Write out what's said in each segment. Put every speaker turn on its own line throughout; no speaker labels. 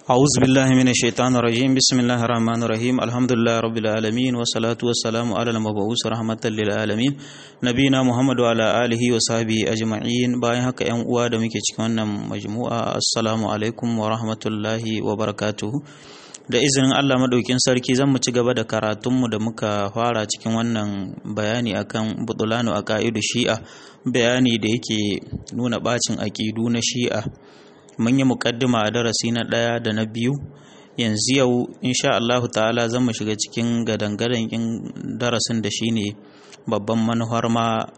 أعوذ بالله من الشيطان الرجيم بسم الله الرحمن الرحيم الحمد لله رب العالمين والصلاة والسلام على المبعوث رحمة للعالمين نبينا محمد وعلى آله وصحبه أجمعين bayan haka ‘yan uwa da muke cikin wannan majmu'a assalamu alaikum wa rahmatullahi wa barakatuhu da izinin Allah maɗaukin sarki zan mu ci gaba da karatunmu da muka fara cikin wannan bayani akan butulanu a ka'idu shi'a bayani da yake nuna bacin aƙidu na shi'a mun yi muƙaddima a darasi na ɗaya da na biyu yanzu yau insha Allah ta'ala zan mu shiga cikin gadangadan in darasin da shine babban manufar ma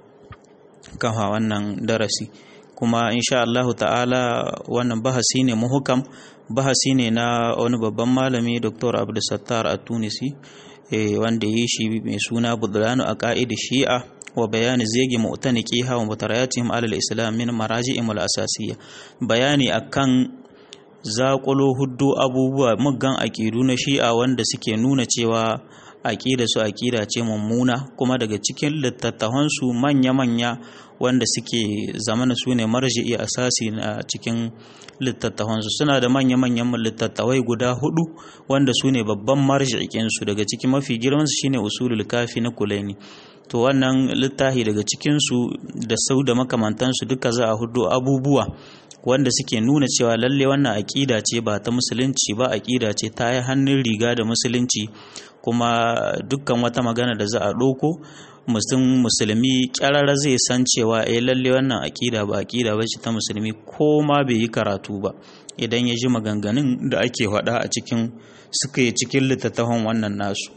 kafa wannan darasi kuma insha Allah ta'ala wannan bahasi ne muhukam bahasi ne na wani babban malami Dr. Abdulsattar a Tunisi wanda ya yi shi mai suna Budlanu a ka'idi Shi'a wa bayani zegi mu'taniqiha wa mutarayatihim alal islam min maraji'im al asasiyya bayani akan zaƙulo huddu abubuwa muggan aƙidu na shi'a wanda suke nuna cewa aƙida su aƙida ce mummuna kuma daga cikin littattafansu manya-manya wanda suke zamana su ne marji'i asasi na cikin littattafansu suna da manya-manyan littattafai guda hudu wanda su ne babban marji'ikinsu daga cikin mafi girmansu shine usulul kafi na kulaini to wannan littafi daga cikinsu da sau da makamantansu duka za a hudu abubuwa wanda suke nuna cewa lalle wannan aƙida ce ba ta musulunci ba aƙida ce ta yi hannun riga da musulunci kuma dukkan wata magana da za a ɗauko mutum musulmi ƙyararra zai san cewa eh lalle wannan aƙida ba aƙida ba ce ta musulmi ko ma bai yi karatu ba idan ya ji maganganun da ake faɗa a cikin suka yi cikin littattafan wannan nasu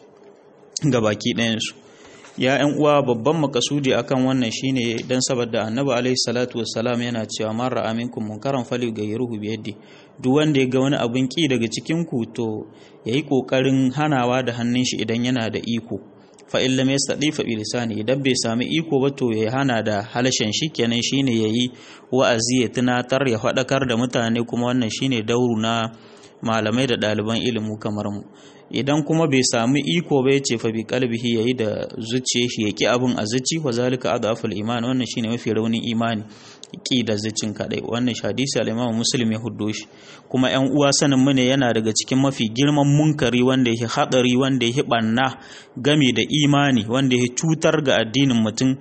ga baki ɗayansu ya yan uwa babban makasudi akan wannan shine dan saboda annabi alaihi salatu wassalam yana cewa man ra'a minkum munkaran falyughayyiruhu bi yadi duk wanda ya ga wani abin ki daga cikin ku to yayi kokarin hanawa da hannun shi idan yana da iko fa in lam yastadi fa bi lisani idan bai sami iko ba to ya hana da halashen shi kenan shine yayi wa'azi ya tunatar ya faɗakar da mutane kuma wannan shine dauru na malamai da ɗaliban ilimi kamar mu idan kuma bai sami iko ba yace fa bi qalbihi yayi da zuciye shi yaki abun a zuci wa zalika adaful iman wannan shine mafi raunin imani ki da zucin kadai wannan hadisi al-Imam Muslim ya huddo shi kuma ƴan uwa sanin mu ne yana daga cikin mafi girman munkari wanda yake hadari wanda yake banna game da imani wanda yake cutar ga addinin mutum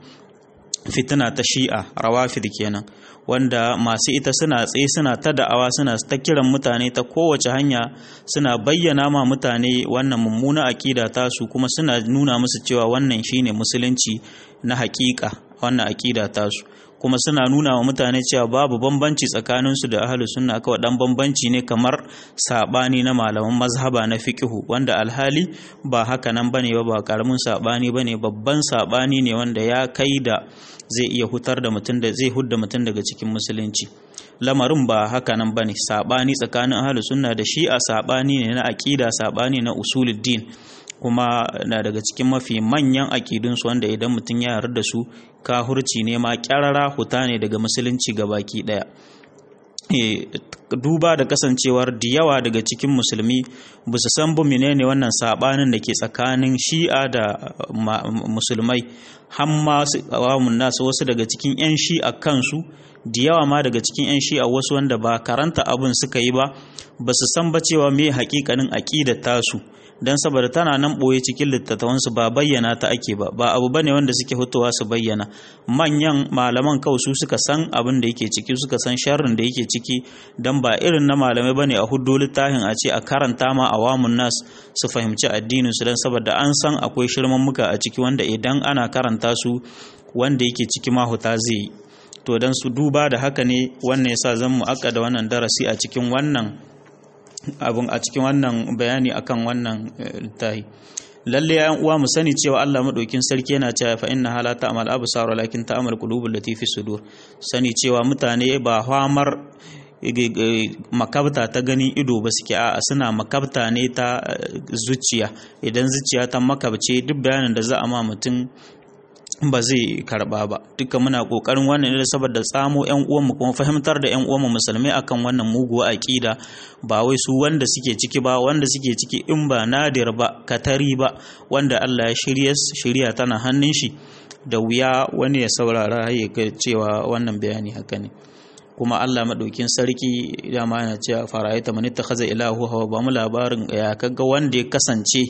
fitina ta shi'a rawafid kenan wanda masu ita suna tsaye suna ta da'awa suna ta kiran mutane ta kowace hanya suna bayyana ma mutane wannan mummuna aƙida tasu kuma suna nuna musu cewa wannan shine musulunci na haƙiƙa wannan aƙida tasu kuma suna nuna wa mutane cewa babu bambanci tsakaninsu da ahlus sunna kawai dan bambanci ne kamar sabani na malaman mazhaba na fiqhu wanda alhali ba haka nan bane ba ba karamin sabani bane babban sabani ne wanda ya kai da zai iya hutar da mutum da zai hudda mutum daga cikin musulunci lamarin ba haka nan bane sabani tsakanin ahlus sunna da shi'a sabani ne na aqida sabani na usuluddin kuma na daga cikin mafi manyan aƙidunsu wanda idan mutum ya yarda da su kahurci ne ma ƙyarara huta ne daga musulunci ga baki ɗaya duba da kasancewar da yawa daga cikin musulmi ba su san bu menene wannan sabanin da ke tsakanin shi'a da musulmai hamma awamun nasu wasu daga cikin 'yan shi'a kansu da yawa ma daga cikin 'yan shi'a wasu wanda ba karanta abin suka yi ba ba su san ba cewa me hakikanin aƙidar tasu don saboda tana nan ɓoye cikin littattafansu ba bayyana ta ake ba ba abu bane wanda suke hutuwa su bayyana manyan malaman kawai su suka san abin da yake ciki suka san sharrin da yake ciki don ba irin na malamai bane a hudu littafin a ce a karanta ma awamun nas su fahimci addinin su don saboda an san akwai shirman muka a ciki wanda idan ana karanta su wanda yake ciki mahuta zai yi to don su duba da haka ne wannan yasa zan mu aka da wannan darasi a cikin wannan abun a cikin wannan bayani akan wannan littafi lalle ya uwa mu sani cewa Allah madaukin sarki yana cewa fa inna hala ta'mal absar walakin ta'mal qulubul lati fi sudur sani cewa mutane ba hamar makabta ta ganin ido ba suke a suna makabta ne ta zuciya idan zuciya ta makabce duk bayanin da za a ma mutum ba zai karba ba duka muna kokarin wannan ne saboda tsamo yan uwanmu kuma fahimtar da yan uwanmu musulmai akan wannan muguwa aqida ba wai su wanda suke ciki ba wanda suke ciki in ba nadir ba katari ba wanda Allah ya shirya shirya tana hannun shi da wuya wani ya saurara ya ga cewa wannan bayani haka ne kuma Allah madaukin sarki dama yana cewa fara'aita man ittakhadha ilahu hawa ba mu labarin ya kaga wanda ya kasance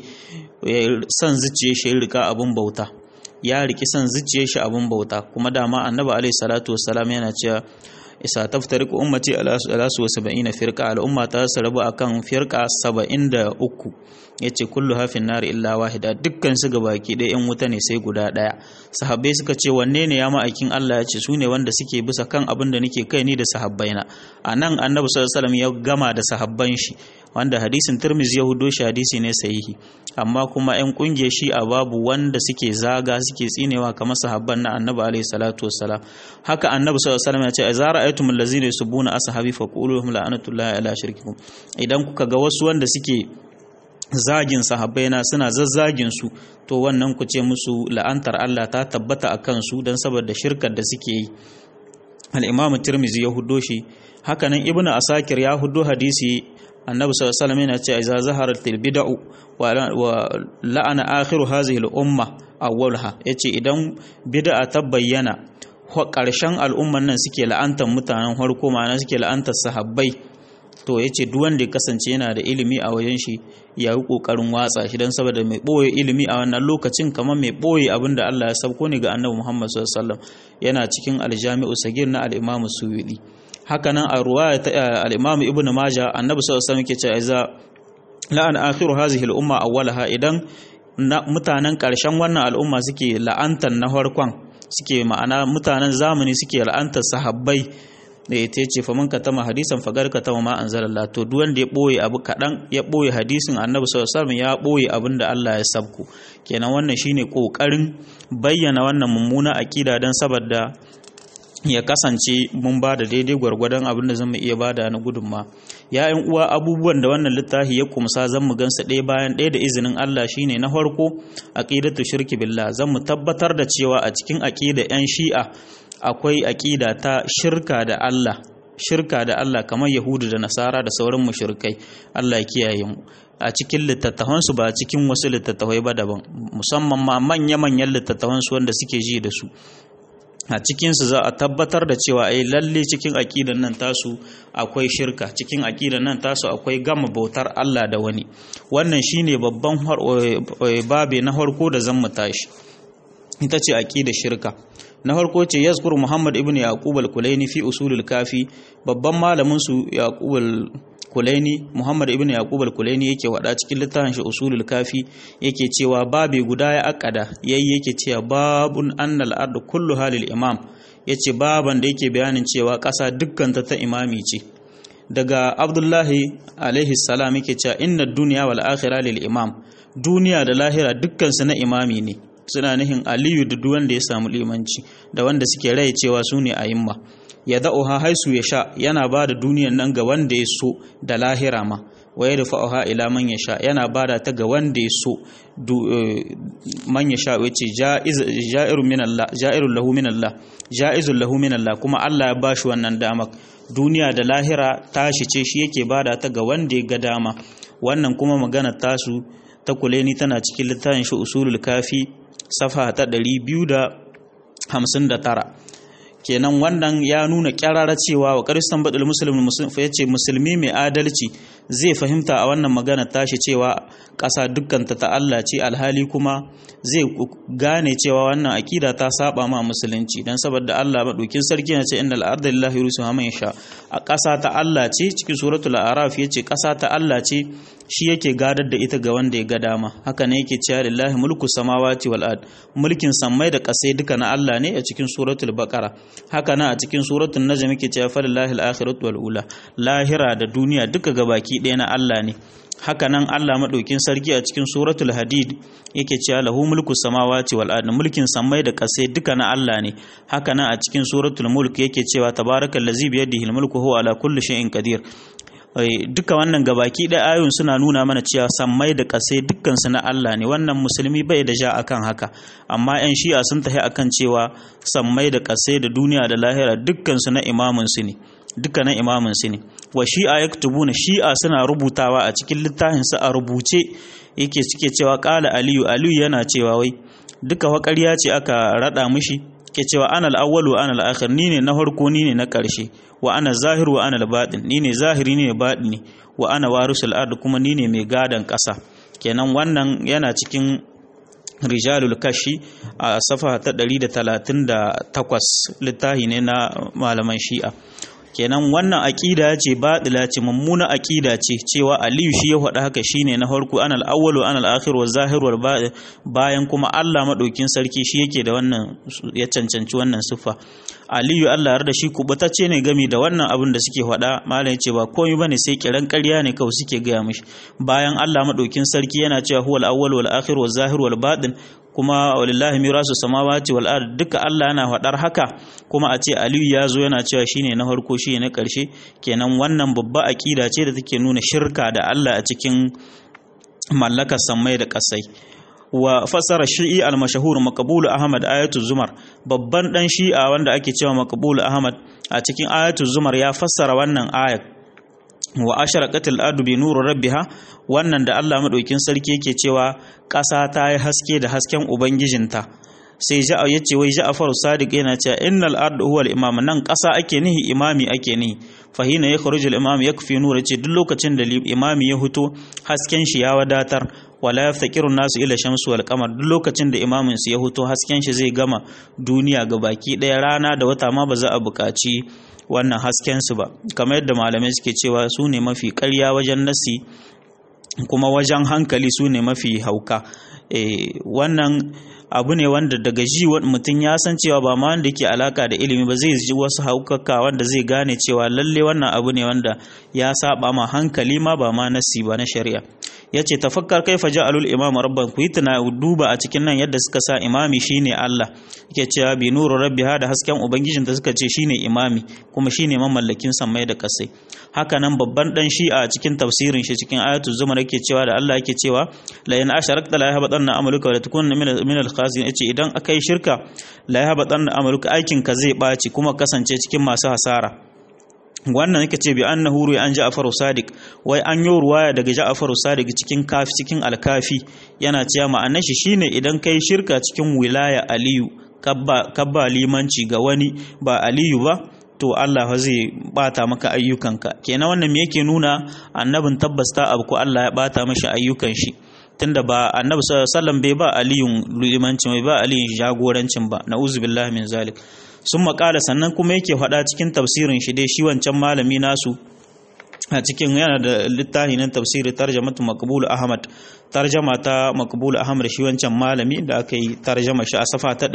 san zuciye shi rika abun bauta ya riki san zuciye shi abun bauta kuma dama annabi alaihi salatu wassalam yana cewa isa taftariku ummati ala su saba'ina firqa al'umma ta rabu akan firqa saba'in da uku yace kullu hafin nar illa wahida dukkan su gabaki ɗaya yan wuta ne sai guda ɗaya sahabbai suka ce wanne ne ya ma'aikin Allah ya ce su ne wanda suke bisa kan abin da nake kai ni da sahabbaina a nan annabi sallallahu alaihi wasallam ya gama da sahabban shi wanda hadisin Tirmidhi ya hudo shi hadisi ne sahihi amma kuma yan kungiyar shi a babu wanda suke zaga suke tsinewa kamar sahabban na annabi alaihi salatu wassalam haka annabi sallallahu alaihi wasallam ya ce azara ayatumul ladzina yusubuna ashabi faquluhum la'anatullahi ala shirkikum idan kuka ga wasu wanda suke zagin sahabbaina suna zazzagin su to wannan ku ce musu la'antar Allah ta tabbata a kansu don saboda shirkar da suke yi al-imamu tirmizi ya hudo shi hakanan ibnu asakir ya hudo hadisi annabi sallallahu alaihi wasallam yana cewa idza zaharat al-bid'u wa la'ana akhiru hadhihi al-umma awwalha yace idan bid'a ta bayyana ƙarshen al'umman nan suke la'antar mutanen farko ma'ana suke la'antar sahabbai to ya ce duk wanda ya kasance yana da ilimi a wajen shi ya yi ƙoƙarin watsa shi don saboda mai ɓoye ilimi a wannan lokacin kamar mai ɓoye abin da Allah ya sauko ne ga annabi Muhammad sallallahu yana cikin aljami'u sagir na al-Imam Suwidi haka nan a ruwaya ta al-Imam Ibn Majah annabi sallallahu alaihi wasallam yake cewa iza la'an akhiru hadhihi al-umma awwalaha idan mutanen ƙarshen wannan al'umma suke la'antar na farkon suke ma'ana mutanen zamani suke la'antar sahabbai da ya ce fa man katama hadisan fagar katama ma anzalallah to duk wanda ya boye abu kadan ya boye hadisin annabi sallallahu alaihi wasallam ya boye abin da Allah ya sabku kenan wannan shine kokarin bayyana wannan mummuna akida dan saboda ya kasance mun ba da daidai gwargwadon abin da zamu iya bada na gudunma ya yan uwa abubuwan da wannan littafi ya kumsa zan mu gansa ɗaya bayan ɗaya da izinin Allah shine na farko aqidatu shirki billah zan mu tabbatar da cewa a cikin aqida yan shi'a akwai aƙida ta shirka da Allah shirka da Allah kamar Yahudu da Nasara da sauran mushrikai Allah ya kiyaye mu a cikin littattafan su ba cikin wasu littattafai ba daban musamman ma manya-manyan littattafan su wanda suke ji da su a cikin su za a tabbatar da cewa ai lalle cikin aƙidan nan tasu akwai shirka cikin aƙidan nan tasu akwai gama bautar Allah da wani wannan shine babban babe na farko da zan mu tashi ita ce aƙidar shirka na farko ce yazkur muhammad ibn yaqub al-kulaini fi usulul kafi babban malamin su yaqub al-kulaini muhammad ibn yaqub al-kulaini yake wada cikin littafin shi usulul kafi yake cewa babe guda ya akada yayi yake cewa babun annal ard kullu halil imam yace baban da yake bayanin cewa ƙasa dukkan ta ta imami ce daga abdullahi alaihi salam yake cewa inna dunya wal akhirah lil imam duniya da lahira dukkan su na imami ne suna nihin aliyu da duk wanda ya samu limanci da wanda suke rai cewa su ne ayimma ya da'uha haisu ya sha yana ba da duniyan nan ga wanda ya so da lahira ma wa ya dafa'uha ila man ya sha yana ba da ta ga wanda ya so man ya sha wace ja'irun min Allah ja'irun lahu min Allah ja'izun lahu min Allah kuma Allah ya bashi wannan dama duniya da lahira tashi ce shi yake bada ta ga wanda ya ga dama wannan kuma magana tasu ta kuleni tana cikin littafin shi usulul kafi safa ta 259 kenan wannan ya nuna kyarara cewa wa karistan badul muslimin ya ce musulmi mai adalci zai fahimta a wannan magana tashi cewa ƙasa dukkanta ta Allah ce alhali kuma zai gane cewa wannan akida ta saba ma musulunci dan saboda Allah madaukin sarki ya ce innal arda lillahi yurusuha man yasha a ƙasa ta Allah ce cikin suratul araf yace ƙasa ta Allah ce shi yake gadar da ita ga wanda ya ga dama haka ne yake cewa lillahi mulku samawati wal ard mulkin sammai da ƙasai duka na Allah ne a cikin suratul baqara haka na a cikin suratul najm yake cewa falillahi al-akhiratu wal ula lahira da duniya duka gabaki ɗaya na Allah ne haka nan Allah maɗaukin sarki a cikin suratul hadid yake cewa lahu mulku samawati wal ard mulkin sammai da ƙasai duka na Allah ne haka nan a cikin suratul mulk yake cewa tabarakallazi bi yadihi al-mulku huwa ala kulli shay'in qadir duka wannan gabaki da ayoyin suna nuna mana cewa sammai da ƙasai dukkansu na Allah ne wannan musulmi bai da ja akan haka amma 'yan shi'a sun tafi akan cewa sammai da ƙasai da duniya da lahira dukkansu na imamin su ne dukkanin imamin su ne wa shi'a yaktubuna shi'a suna rubutawa a cikin littafin su a rubuce yake suke cewa qala aliyu aliyu yana cewa wai duka waƙarya ce aka rada mishi ke cewa ana al-awwal wa ana al-akhir ni ne na farko ni ne na ƙarshe wa ana zahir wa ana al-batin ni ne zahiri ni ne batini wa ana warisul ard kuma ni ne mai gadan ƙasa kenan wannan yana cikin rijalul kashi a safa ta 138 littafi ne na malaman shi'a kenan wannan aƙida ce baɗila ce mummuna aƙida ce cewa aliyu shi ya faɗa haka shine na farko an al-awwalu an al-akhir wa zahir wal bayan kuma Allah madaukin sarki shi yake da wannan ya cancanci wannan siffa aliyu Allah har da shi kubutacce ne gami da wannan abin da suke faɗa malam yace ba komai bane sai kiran ƙarya ne kawai suke gaya mishi bayan Allah madaukin sarki yana cewa huwal awwal wal akhir wal zahir wal batin kuma walillahi mirasu samawati wal ard duka Allah yana faɗar haka kuma a ce Aliyu ya zo yana cewa shine na farko shine na ƙarshe kenan wannan babba aƙida ce da take nuna shirka da Allah a cikin mallakar sammai da ƙasai wa fasara shi'i al-mashahur maqbul ahmad ayatul zumar babban dan shi'a wanda ake cewa maqbul ahmad a cikin ayatul zumar ya fassara wannan ayat wa asharaqatil ardu bi nuri rabbiha wannan da Allah madaukin sarki yake cewa ƙasa ta yi haske da hasken ubangijinta sai ja'a yace wai Ja'far Sadiq yana cewa innal ardu huwal imam nan ƙasa ake nihi imami ake nihi fa hina yakhruju al imam yakfi nur yace duk lokacin da imami ya huto hasken shi ya wadatar wala yaftakiru nasu ila shamsu wal qamar duk lokacin da imamin su ya huto hasken shi zai gama duniya ga baki ɗaya rana da wata ma ba za a buƙaci wannan hasken su ba kamar yadda malamai suke cewa su ne mafi ƙarya wajen nasi kuma wajen hankali su ne mafi hauka wannan abu ne wanda daga ji mutum ya san cewa ba ma wanda ke alaka da ilimi ba zai ji wasu haukaka wanda zai gane cewa lalle wannan abu ne wanda ya saba ma hankali ma ba ma nasi ba na shari'a ya ce tafakkar kai ja'alul imam rabban ku yi tuna duba a cikin nan yadda suka sa imami shine Allah yake cewa bi nuru rabbi da hasken ubangijin da suka ce shine imami kuma shine mamallakin sammai da kasai haka nan babban dan shi'a a cikin tafsirin shi cikin ayatul zumar yake cewa da Allah yake cewa la in asharakta la yahbatanna amaluka wa la takunna min al khazin yace idan akai shirka la yahbatanna amaluka aikin ka zai baci kuma kasance cikin masu hasara wannan yake ce bi annahu ruwa an Ja'far Sadiq wai an yi ruwaya daga Ja'far Sadiq cikin kafi cikin alkafi yana cewa ma'anar shi shine idan kai shirka cikin wilaya Aliyu kabba kabba limanci ga wani ba Aliyu ba to Allah zai bata maka ayyukanka kenan wannan me yake nuna annabin tabbas ta abu ko Allah ya bata mashi ayyukan shi tunda ba annabi sallallahu alaihi wasallam bai ba aliyun limancin bai ba aliyun jagorancin ba na'uzu billahi min zalik sun makala sannan kuma yake faɗa cikin tafsirin shi dai shi wancan malami nasu a cikin yana da littafi na tafsiri tarjamatu maqbul ahmad tarjama ta maqbul ahmad shi wancan malami da aka yi tarjama shi a safa ta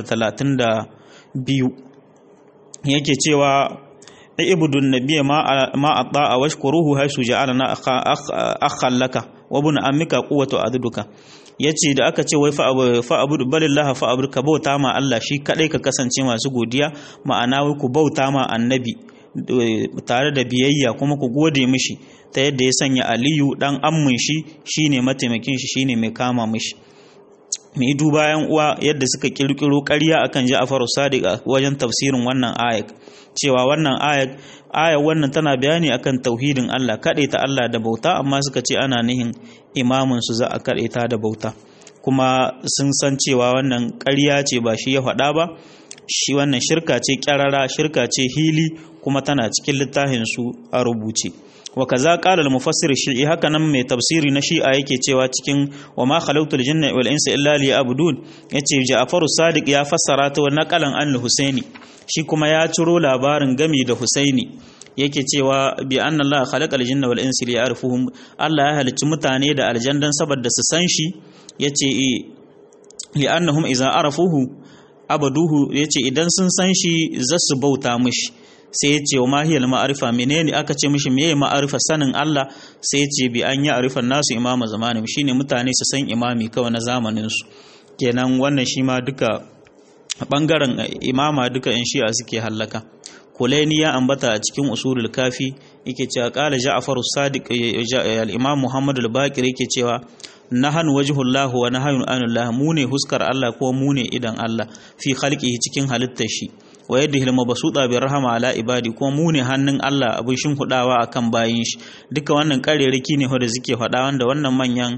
932 yake cewa ibudun nabiyya ma ma atta a washkuruhu haisu ja'alna akhan laka wa bun ammika quwwatu aduduka yace da aka ce wai fa abudu balillah fa abud ka bauta ma Allah shi kadai ka kasance masu godiya ma'ana wai ku bauta ma annabi tare da biyayya kuma ku gode mishi ta yadda ya sanya aliyu dan ammin shi shine mataimakin shi shine mai kama mishi mai duba yan uwa yadda suka kirkiro ƙarya akan Ja'far Sadiq a wajen tafsirin wannan ayat cewa wannan ayat ayat wannan tana bayani akan tauhidin Allah ta Allah da bauta amma suka ce ana nihin imamin su za a ta da bauta kuma sun san cewa wannan ƙarya ce ba shi ya faɗa ba shi wannan shirka ce ƙyarara shirka ce hili kuma tana cikin littafin su a rubuce wa kaza qala al-mufassir shi'i haka nan mai tafsiri na shi'a yake cewa cikin wa ma khalaqtu al-jinna wal insa illa liya'budun yace Ja'far Sadiq ya fassara ta wa naqalan an Husaini shi kuma ya ciro labarin gami da Husaini yake cewa bi anna Allah khalaqa al-jinna wal insa liya'rifuhum Allah ya halicci mutane da aljandan saboda su san shi yace li annahum idza arafuhu abaduhu yace idan sun san shi za su bauta mishi sai ya ce wa mahiyar ma'arifa menene aka ce mishi meye ma'arifa sanin Allah sai ya ce bi an yi arifan nasu imama zamanin shine mutane su san imami kawai na zamanin su kenan wannan shi ma duka bangaren imama duka in shi'a suke hallaka kulaini ya ambata a cikin usulul kafi yake cewa qala ja'far as-sadiq al-imam muhammad al-baqir yake cewa nahan wajhullahu wa nahayun anillah mu ne huskar Allah ko mu ne idan Allah fi khalqihi cikin halittar shi wa yadda hilma basuta bi rahama ala ibadi ko mu ne hannun Allah abin shin hudawa akan bayin shi duka wannan kareriki ne da suke faɗa wanda wannan manyan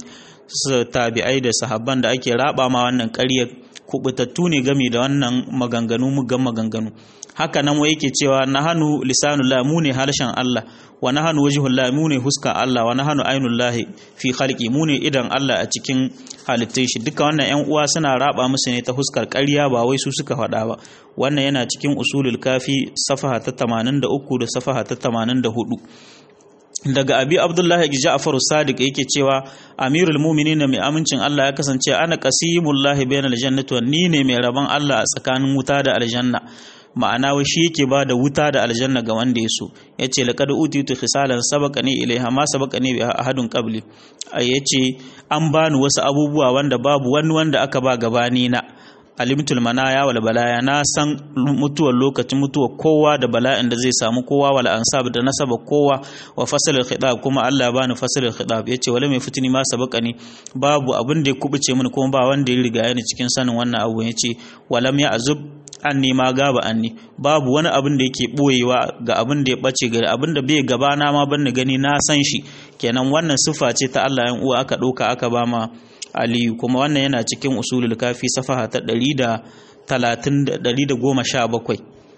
tabi'ai da sahabban da ake raba ma wannan ƙaryar kubutattu ne game da wannan maganganu mugan maganganu haka nan wai yake cewa nahanu lisanullah mu ne harshen Allah wa nahanu wajhullah mu ne huska Allah wa nahanu ainullah fi khalqi mu ne idan Allah a cikin halittun shi duka wannan ƴan uwa suna raba musu ne ta huskar ƙarya ba wai su suka faɗa ba wannan yana cikin usulul kafi safaha ta 83 da safaha ta 84 daga abi abdullahi ja'far sadiq yake cewa amirul mu'minin mai amincin Allah ya kasance ana qasimullahi bainal jannati ni ne mai rabon Allah a tsakanin wuta da aljanna ma'ana wai shi yake ba da wuta da aljanna ga wanda ya so ya ce laƙad utitu khisalan sabaka ne ilaiha ma sabaka ne bi ahadun qabli ya ce an bani wasu abubuwa wanda babu wani wanda aka ba gabani na alimtul manaya wal balaya na san mutuwar lokacin mutuwar kowa da bala'in da zai samu kowa wal ansab da nasaba kowa wa fasalul khitab kuma Allah ya bani fasalul khitab yace wala mai fitini ma sabaqani babu abin da ya kubuce mini kuma ba wanda ya riga ni cikin sanin wannan abu yace walam ya azub anni ma gaba anni babu wani abin da yake boyewa ga abin da ya bace gari abin da bai gaba na ma ban gani na san shi kenan wannan sifa ce ta Allah yan uwa aka ɗauka aka ba ma aliyu kuma wannan yana cikin usulul kafi safaha ta 117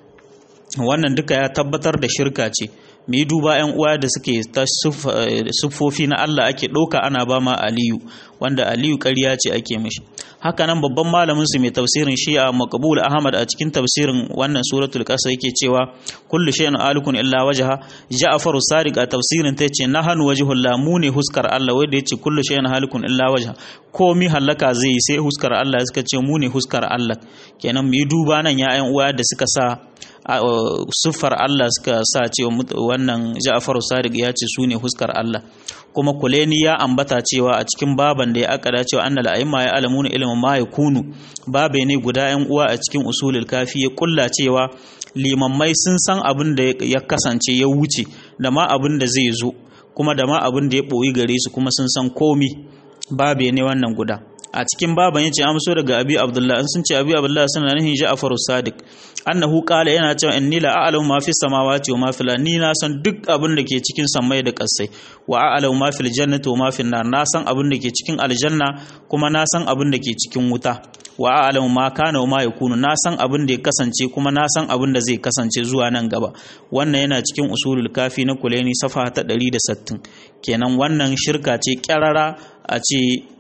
wannan duka ya tabbatar da shirka ce mu yi duba yan uwa da suke ta siffofi na Allah ake ɗauka ana ba ma aliyu wanda aliyu ƙarya ce ake mishi haka nan babban malamin su mai tafsirin shi'a maqbul ahmad a cikin tafsirin wannan suratul qasas yake cewa kullu shay'in alikun illa wajha ja'far sadiq a tafsirin ta yace nahanu wajhul la mu ne huskar Allah wanda yace kullu shay'in halikun illa wajha komi halaka zai yi sai huskar Allah suka ce mu ne huskar Allah kenan mu yi duba nan ya yan uwa da suka sa siffar Allah suka sa cewa wannan Ja'far Sadiq ya ce su ne huskar Allah kuma Kuleni ya ambata cewa a cikin baban da ya akada cewa annal a'imma ya alamuna ilmin ma yakunu babe ne guda yan uwa a cikin usulul kafi ya kulla cewa limammai sun san abin da ya kasance ya wuce da ma abin da zai zo kuma da ma abin da ya boyi gare su kuma sun san komi babe ne wannan guda a cikin baban yace amso daga abi abdullah an sun ce abi abdullah suna nihin ja'far sadiq annahu qala yana cewa inni la a'lamu ma fi samawati wa ma fil ni na san duk abin da ke cikin samai da kasai wa a'lamu ma fil jannati wa ma fil nar na san abin da ke cikin aljanna kuma na san abin da ke cikin wuta wa a'lamu ma kana wa ma yakunu na san abin da ya kasance kuma na san abin da zai kasance zuwa nan gaba wannan yana cikin usulul kafi na kulaini safa ta 160 kenan wannan shirka ce kyarara a ce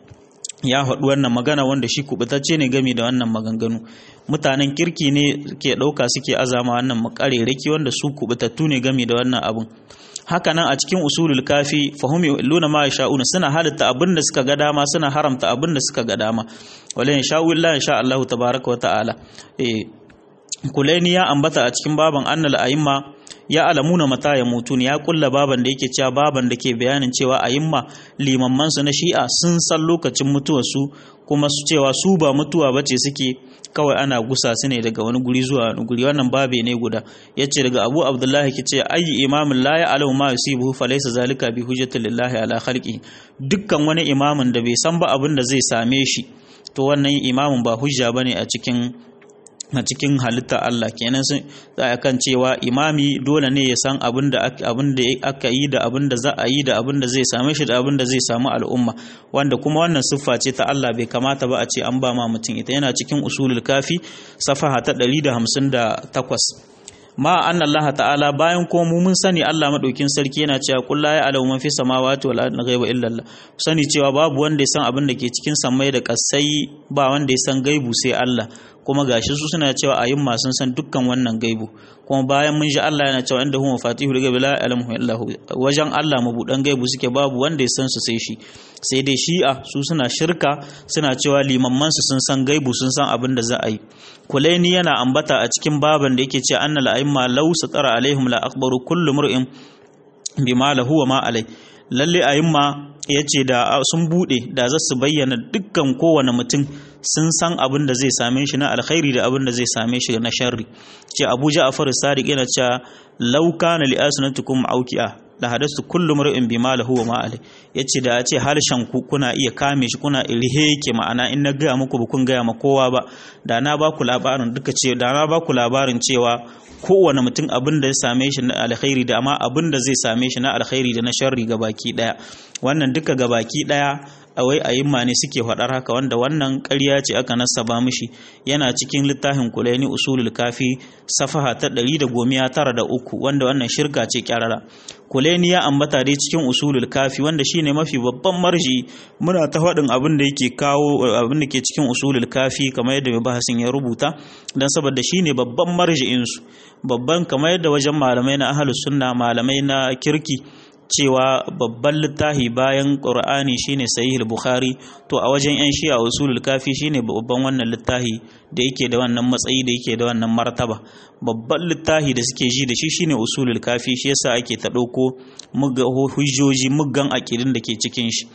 ya faɗi wannan magana wanda shi kubutacce ne game da wannan maganganu mutanen kirki ne ke ɗauka suke azama wannan makareraki wanda su kubutattu ne game da wannan abun haka nan a cikin usulul kafi fahimi luna ma sha'una suna halitta abin da suka ga dama suna haramta abin da suka ga dama wala in sha'u illa insha Allah tabaraka wa ta'ala eh kulaini ya ambata a cikin baban annal a'imma ya alamuna mata ya mutu ya kulla baban da yake cewa baban da ke bayanin cewa a'imma limamman su na shi'a sun san lokacin mutuwarsu kuma su cewa su ba mutuwa bace suke kawai ana gusa su ne daga wani guri zuwa wani guri wannan babe ne guda yace daga Abu Abdullahi ce ayi imamin la ya alamu ma yusibu fa laysa zalika bi hujjati lillahi ala khalqi dukkan wani imamin da bai san ba abin da zai same shi to wannan imamin ba hujja bane a cikin a cikin halitta Allah kenan sun a kan cewa imami dole ne ya san abin da aka yi da abin da za a yi da abin da zai same shi da abin da zai samu al'umma wanda kuma wannan siffa ce ta Allah bai kamata ba a ce an ba ma mutum ita yana cikin usulul kafi safaha ta 158 ma anna Allah ta'ala bayan ko mu mun sani Allah madaukin sarki yana cewa qul la ya'lamu man fi samawati wal ardi ghaiba illa Allah sani cewa babu wanda ya san abin da ke cikin sammai da kasai ba wanda ya san gaibu sai Allah kuma gashi su suna cewa ayin sun san dukkan wannan gaibu kuma bayan mun ji Allah yana cewa inda huwa fatihul ghaibi la ya'lamu illa hu wajen Allah mabudan gaibu suke babu wanda ya san su sai shi sai dai shi'a su suna shirka suna cewa limamman su sun san gaibu sun san abin da za a yi kulaini yana ambata a cikin baban da yake cewa annal a'imma law satara alaihim la akbaru kullu mur'in bima lahu wa ma alai lalle a'imma yace da sun bude da za su bayyana dukkan kowane mutum sun san abin da zai same shi na alkhairi da abin da zai same shi na sharri ce Abu Ja'far Sadiq yana cewa law kana li asnatukum auki'a la hadastu kullu mar'in bima lahu wa ma alai yace da yace harshen ku kuna iya kame shi kuna irihe yake ma'ana in na ga muku ba kun ga ma kowa ba da na ba ku labarin duka ce da na ba ku labarin cewa kowane mutum abin da ya same shi na alkhairi da amma abin da zai same shi na alkhairi da na sharri ga baki daya wannan duka ga baki daya wai a'imma ne suke faɗar haka wanda wannan ƙarya ce aka nasaba mishi yana cikin littafin kulaini usulul kafi safaha ta ɗari da gomiya tara da uku wanda wannan shirka ce kyarara kulaini ya ambata dai cikin usulul kafi wanda shine mafi babban marji muna ta faɗin abin da yake kawo abin da ke cikin usulul kafi kamar yadda mai bahasin ya rubuta dan saboda shine babban marji'in su babban kamar yadda wajen malamai na ahlus sunna malamai na kirki cewa babban littafi bayan ƙur'ani shine sahih bukhari to a wajen yan shi'a usulul kafi shine babban wannan littafi da yake da wannan matsayi da yake da wannan martaba babban littafi da suke ji da shi shine usulul kafi shi yasa ake ta ɗauko hujjoji muggan aƙidin da ke cikin shi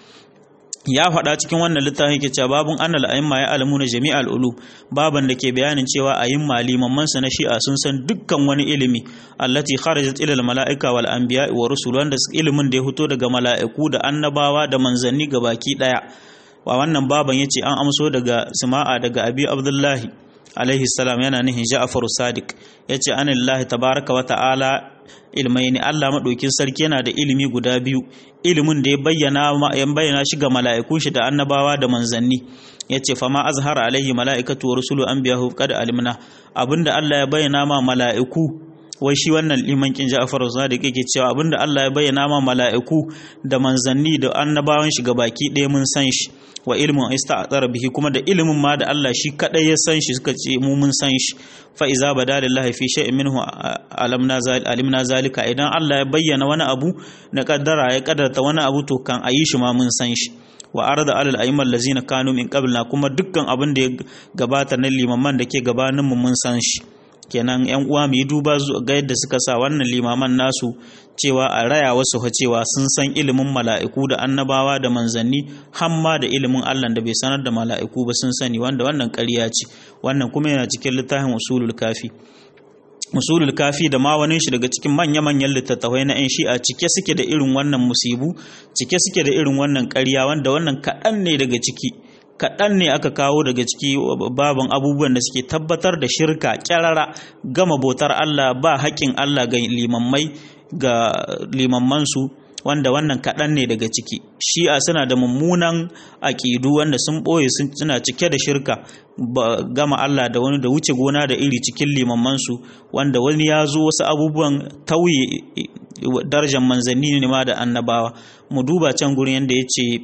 ya faɗa cikin wannan littafin yake cewa babun annal a'imma ya alamu na jami'al ulu baban da ke bayanin cewa a'imma limaman sa na shi'a sun san dukkan wani ilimi allati kharajat ila al mala'ika wal anbiya wa rusul wanda ilimin da ya fito daga mala'iku da annabawa da manzanni gabaki daya wa wannan baban yace an amso daga sima'a daga abi abdullahi alaihi salam yana nihin ja'far sadiq yace anillahi tabaraka wa ta'ala ilmai ne Allah maɗaukin sarki yana da ilimi guda biyu ilimin da ya bayyana ya bayyana shi ga mala'ikun shi da annabawa da manzanni yace fa ma azhara alaihi mala'ikatu wa rusulu anbiya'u qad alimna abinda Allah ya bayyana ma mala'iku wai shi wannan liman kin Ja'far Sadiq yake cewa abinda Allah ya bayyana ma mala'iku da manzanni da annabawan shi baki ɗaya mun san shi wa ilmin ista'thara bihi kuma da ilimin ma da Allah shi kadai ya san shi suka ce mu mun san shi fa iza bada lillahi fi shay'in minhu alamna alimna zalika idan Allah ya bayyana wani abu na kaddara ya kaddarta wani abu to kan ayi shi ma mun san shi wa arda alal a'immal lazina kanu min qablna kuma dukkan abin da ya gabata na limaman da ke gabanin mu mun san shi kenan yan uwa mu yi duba ga yadda suka sa wannan limaman nasu cewa a raya wasu cewa sun san ilimin mala'iku da annabawa da manzanni hamma da ilimin Allah da bai sanar da mala'iku ba sun sani wanda wannan ƙarya ce wannan kuma yana cikin littafin usulul kafi usulul kafi da ma wani shi daga cikin manya-manyan littattafai na 'yan shi'a cike suke da irin wannan musibu cike suke da irin wannan ƙarya wanda wannan kaɗan ne daga ciki kaɗan ne aka kawo daga ciki baban abubuwan da suke tabbatar da shirka kyarara gama bautar Allah ba haƙƙin Allah ga limammai ga limammansu wanda wannan kaɗan ne daga ciki shi'a suna da mummunan aƙidu wanda sun ɓoye suna cike da shirka gama Allah da wani da wuce gona da iri cikin limammansu wanda wani ya zo wasu abubuwan tauye darajar manzanni ne ma da annabawa mu duba can gurin yadda ya ce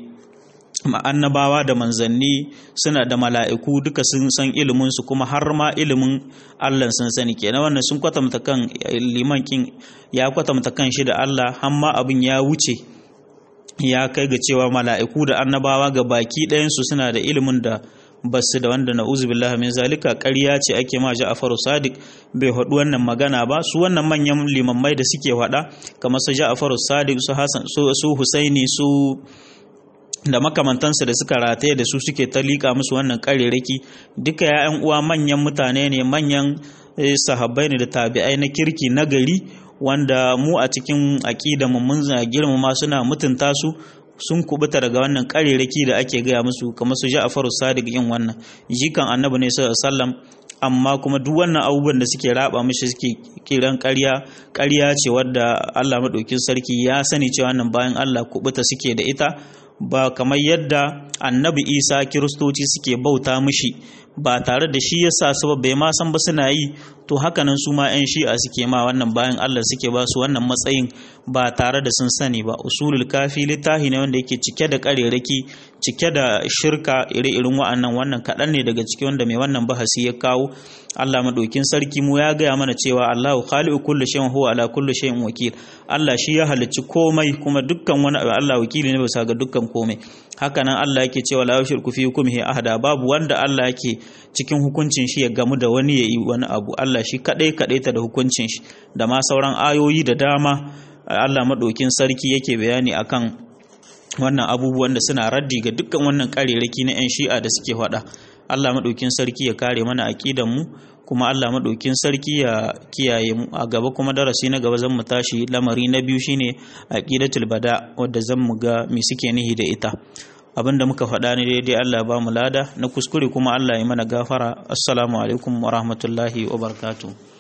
annabawa da manzanni suna da mala'iku duka sun san iliminsu kuma har ma ilimin Allah sun sani kenan wannan sun kwatanta kan liman kin ya kwatanta kan shi da Allah har ma abin ya wuce ya kai ga cewa mala'iku da annabawa ga baki ɗayansu suna da ilimin da basu da wanda na'uzu billahi min zalika ƙarya ce ake ma Ja'faru Sadiq bai haɗu wannan magana ba su wannan manyan limammai da suke faɗa kamar su Ja'faru Sadiq su Hassan su Husaini su da makamantansa da suka rataye da su suke ta liƙa musu wannan ƙarerake duka ya'yan uwa manyan mutane ne manyan sahabbai ne da tabi'ai na kirki na gari wanda mu a cikin aƙida mu mun girmama suna mutunta su sun kubuta daga wannan ƙarerake da ake gaya musu kamar su Ja'faru Sadiq yin wannan jikan Annabi ne sallallahu alaihi wasallam amma kuma duk wannan abubuwan da suke raba mishi suke kiran ƙarya ƙarya ce wadda Allah madaukin sarki ya sani cewa wannan bayan Allah kubuta suke da ita ba kamar yadda annabi isa kiristoci suke bauta mishi ba tare da shi yasa su ba bai ma san ba suna yi to hakanan su ma 'yan shi'a suke ma wannan bayan Allah suke ba su wannan matsayin ba tare da sun sani ba usulul kafi littafi ne wanda yake cike da ƙarerake cike da shirka ire-irin wa'annan wannan kaɗan ne daga ciki wanda mai wannan bahasi ya kawo Allah maɗaukin sarki mu ya gaya mana cewa Allahu khaliqu kulli shay'in huwa ala kulli shay'in wakil Allah shi ya halicci komai kuma dukkan wani abu Allah wakili ne bisa ga dukkan komai haka nan Allah yake cewa la yushriku fi hukmihi ahada babu wanda Allah yake cikin hukuncin shi ya gamu da wani yayi wani abu Allah shi kadai kadai ta da hukuncin shi da ma sauran ayoyi da dama Allah maɗaukin sarki yake bayani akan wannan abubuwan da suna raddi ga dukkan wannan ƙarerake na 'yan shi'a da suke faɗa Allah maɗaukin sarki ya kare mana aƙidan mu kuma Allah maɗaukin sarki ya kiyaye mu a gaba kuma darasi na gaba zan mu tashi lamari na biyu shine aqidatul bada wadda zan mu ga me suke nihi da ita abinda muka faɗa ne daidai Allah ba mu lada na kuskure kuma Allah ya mana gafara assalamu alaikum wa rahmatullahi wa barakatuh